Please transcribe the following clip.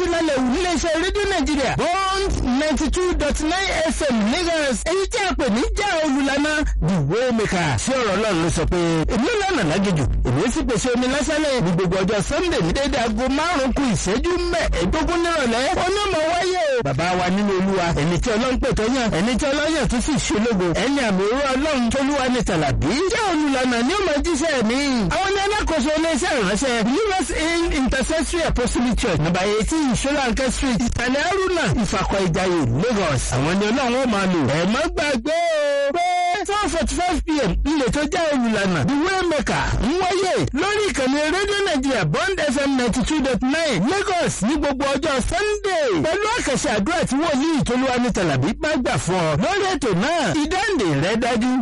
lálẹ́ wù níléeṣẹ́ rédíò nàìjíríà bond ninety two dot nine fm lagos èyí tí a pè ní jẹ́ olùlànà the waymaker sí ọ̀rọ̀ ọlọ́run ló sọ pé èmi lánàá lágéjù èmi sì pèsè omi lásánlẹ̀ ní gbogbo ọjọ́ sunday ní déédéé aago márùn-ún kù ìṣẹ́jú mẹ́ẹ̀ẹ́dógún nírọ̀lẹ́ onímọ̀ wáyé o bàbá wa nínú olúwa ẹni tí ọlọ́run pè tó yàn ẹni tí ọlọ́yàn tó sì ṣológo ẹni àmì òru ọlọ́run tólúwa ní tàlàbí jẹ́ olùlànà ní ó máa jíṣẹ́ mi. àwọn ní alákòóso iléeṣẹ́ ìránṣẹ́ us in intercessory apostolic church number eighteen solanke street ìsàlẹ̀ aruna ìfàkọ̀ ìjàyè lagos. àwọn ní ọlọ́run ó máa lò. ẹ má gbàgbé o pé four forty five pm ilé tó jẹ́ olùlànà the waymaker ń wáyé lórí ìkànnì rédíò nàìjíríà bond fm ninety two dot nine lagos ní gbogbo ọjọ́ sunday pẹ̀lú àkàṣe àdúrà tí wòlíì tolúwa ní tàlàbí bá gbà fún ọ lórí ètò náà ìdáǹdè rẹ dájú.